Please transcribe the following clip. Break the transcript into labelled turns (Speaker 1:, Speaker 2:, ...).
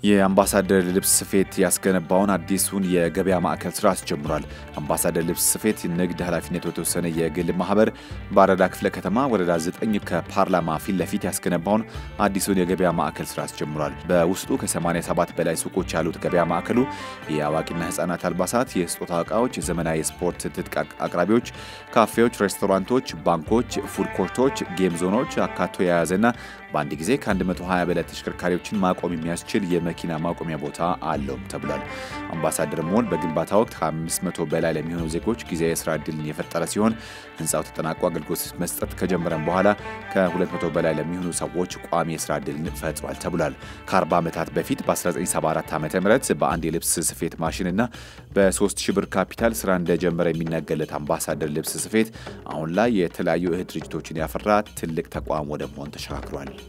Speaker 1: የአምባሳደር ልብስ ስፌት ያስገነባውን አዲሱን የገበያ ማዕከል ስራ አስጀምሯል። አምባሳደር ልብስ ስፌት ንግድ ኃላፊነቱ የተወሰነ የግል ማህበር በአራዳ ክፍለ ከተማ ወረዳ 9 ከፓርላማ ፊት ለፊት ያስገነባውን አዲሱን የገበያ ማዕከል ስራ አስጀምሯል። በውስጡ ከ87 በላይ ሱቆች ያሉት ገበያ ማዕከሉ የአዋቂና ህጻናት አልባሳት፣ የስጦታ እቃዎች፣ የዘመናዊ የስፖርት ትጥቅ አቅራቢዎች፣ ካፌዎች፣ ሬስቶራንቶች፣ ባንኮች፣ ፉድ ኮርቶች፣ ጌም ዞኖች አካቶ የያዘና በአንድ ጊዜ ከ120 በላይ ተሽከርካሪዎችን ማቆም የሚያስችል የመኪና ማቆሚያ ቦታ አለውም ተብሏል። አምባሳደር ሞል በግንባታ ወቅት ከ500 በላይ ለሚሆኑ ዜጎች ጊዜያዊ የስራ ዕድልን የፈጠረ ሲሆን ህንፃው ተጠናቆ አገልግሎት መስጠት ከጀመረም በኋላ ከ200 በላይ ለሚሆኑ ሰዎች ቋሚ የስራ ዕድልን ፈጥሯል ተብሏል። ከ40 ዓመታት በፊት በ1974 ዓ ም በአንድ የልብስ ስፌት ማሽንና በ3000 ብር ካፒታል ስራ እንደጀመረ የሚነገርለት አምባሳደር ልብስ ስፌት አሁን ላይ የተለያዩ እህት ድርጅቶችን ያፈራ ትልቅ ተቋም ወደ መሆን ተሸጋግሯል።